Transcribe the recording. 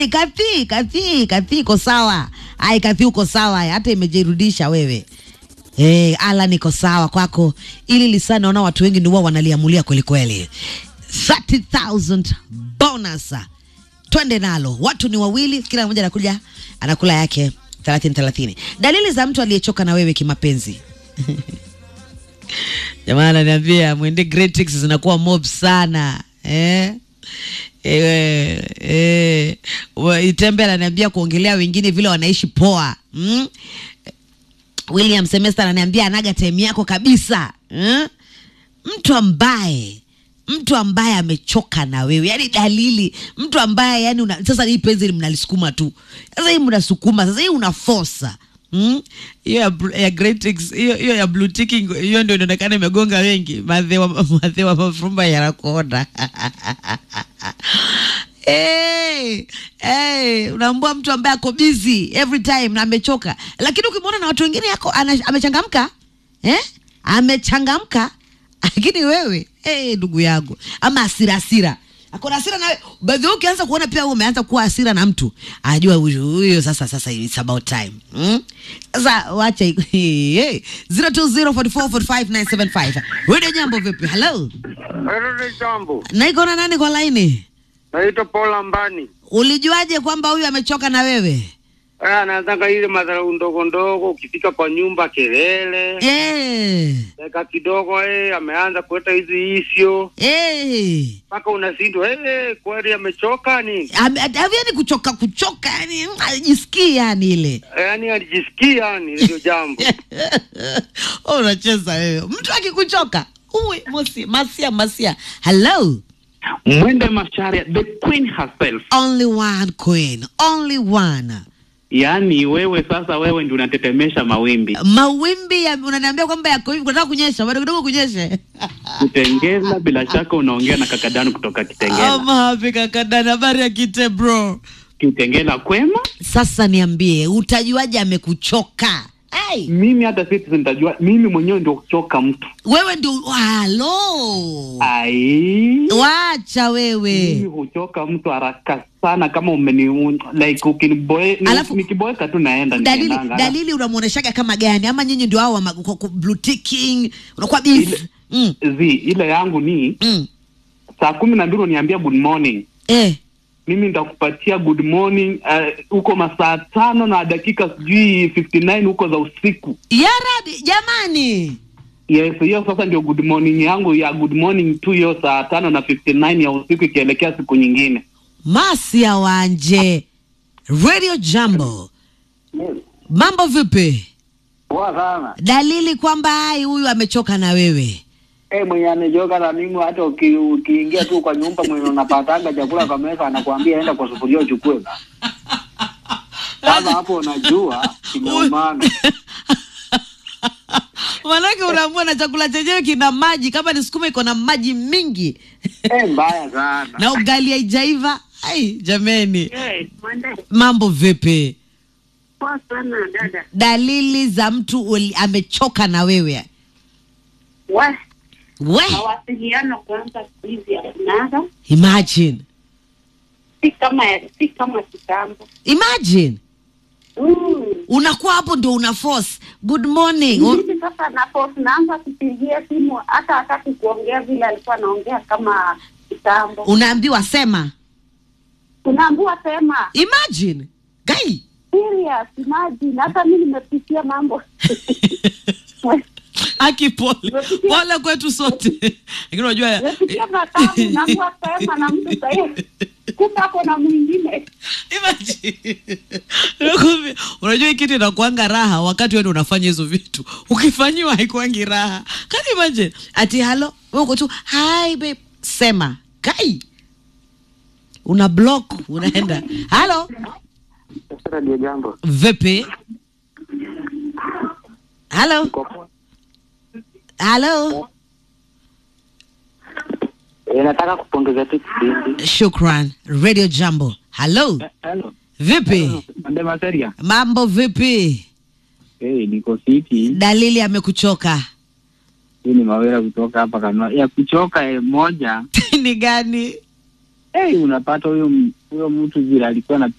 Kathi, Kathi, Kathi iko sawa. Ai, Kathi uko sawa, hata imejirudisha wewe. Eh, ala niko sawa kwako. Ili lisa naona watu wengi ndio wao wanaliamulia kweli kweli. 30,000 bonus. Twende nalo. Watu ni wawili, kila mmoja anakuja anakula yake 30 30. Dalili za mtu aliyechoka na wewe kimapenzi. Jamaa ananiambia mwende Greatix zinakuwa mob sana. Eh? Eh, eh, wa- Itembe ananiambia kuongelea wengine vile wanaishi poa. Mm? William Semester ananiambia anaga time yako kabisa. Mm? Mtu ambaye mtu ambaye amechoka na wewe, yani dalili, mtu ambaye yani una, sasa hii penzi mnalisukuma tu, sasa hii mnasukuma, sasa hii unafosa Mm? hiyo ya, bl- ya Greatix, hiyo hiyo ya blue ticking hiyo ndio inaonekana imegonga wengi madhewa madhewa mafumba yanakuona Hey, hey, unaambua mtu ambaye ako busy every time na amechoka, lakini ukimwona na watu wengine yako ana- amechangamka eh? amechangamka lakini wewe hey, ndugu yangu ama asira asira akona hasira nawe baadhi yao ukianza kuona pia wewe umeanza kuwa hasira na mtu ajua huyu huyo sasa sasa it's about time mm? sasa wacha hey, 0204445975 wewe jambo vipi hello Hilo jambo. naiko na nani kwa laini Naitwa Paul Ambani. ulijuaje kwamba huyu amechoka na wewe Eh, anataka ile madharau ndogo ndogo, ukifika kwa nyumba kelele, eh, dakika kidogo eh, ameanza kuleta hizi isio eh. mpaka unashindwa eh, kweli amechoka ni Ame- yani kuchoka kuchoka yani ajisikii yani ile eh, yani alijisikia yani ndio jambo. Oh, unacheza wewe mtu akikuchoka uwe mosi masia masia hello Mwende Masharia, the queen herself. only one queen only one Yaani wewe sasa, wewe ndio unatetemesha mawimbi. mawimbi ya, unaniambia kwamba yako hivi kunataka kunyesha bado kidogo kunyeshe Kitengela, bila shaka unaongea na kakadanu kutoka Kitengela. ama hapi kakadana habari ya kite bro Kitengela kwema. sasa niambie utajuaje amekuchoka hey, Mimi hata sisi nitajua, mimi mwenyewe ndio kuchoka mtu. wewe ndio halo Ai, wacha mimi wewe huchoka mtu haraka sana kama umeni un- like ukiniboe ni- Alafu- nikiboeka tu naenda dalili nikiendanga. dalili unamwoneshaga kama gani ama nyinyi ndio hao wa ma- kwa- kwa blue ticking unakuwa busy Ile- mm, Zi, ile yangu ni mm. saa kumi na mbili uniambia good morning eh mimi nitakupatia good morning uh, huko masaa tano na dakika sijui 59 huko za usiku ya rabi jamani yes hiyo sasa ndio good morning yangu ya good morning tu hiyo saa tano na 59 ya usiku ikielekea siku nyingine masia wanje radio jambo mambo vipi Poa sana. dalili kwamba ai huyu amechoka na wewe Eh, mwenye amejoka na mimi hata uki- ukiingia tu kwa nyumba mwenye unapatanga chakula kwa meza anakuambia enda kwa sufuria uchukue. Sasa hapo unajua kimeumana. manake unaambua na chakula chenyewe kina maji kama ni sukuma iko na maji mingi Eh, mbaya sana. na ugali haijaiva ai jameni Eh, mwende. mambo vipi Poa sana dada. dalili za mtu uli- amechoka na wewe We, we mawasiliano kwanza siku hizi yakunaga, imagine si kama si kama kitambo. imagine Mm. unakuwa hapo ndio una force good morning U- Hivi sasa napo naanza kupigia simu hata hataki kuongea vile alikuwa anaongea kama kitambo. unaambiwa sema Unaambiwa sema imagine gai serious, imagine hata mimi nimepitia mambo. aki pole pole kwetu sote lakini unajua Nimepitia matamu, naambiwa sema na mtu sahihi. Kumbe ako na mwingine. Imagine. Nakwambia, unajua hii kitu inakuanga raha wakati wewe ndio unafanya hizo vitu ukifanyiwa haikuangi raha kani imagine ati halo wewe uko tu hi babe sema kai una block unaenda halo Sasa ndio jambo. vipi halo halo Eh, nataka kupongeza tu kipindi. shukran radio jambo halo hello vipi Mwende Masharia. mambo vipi hey, niko fiti dalili amekuchoka hii ni mawera kutoka hapa kanua ya kuchoka eh, moja ni gani hey, unapata huyo m- huyo mtu vile alikuwa na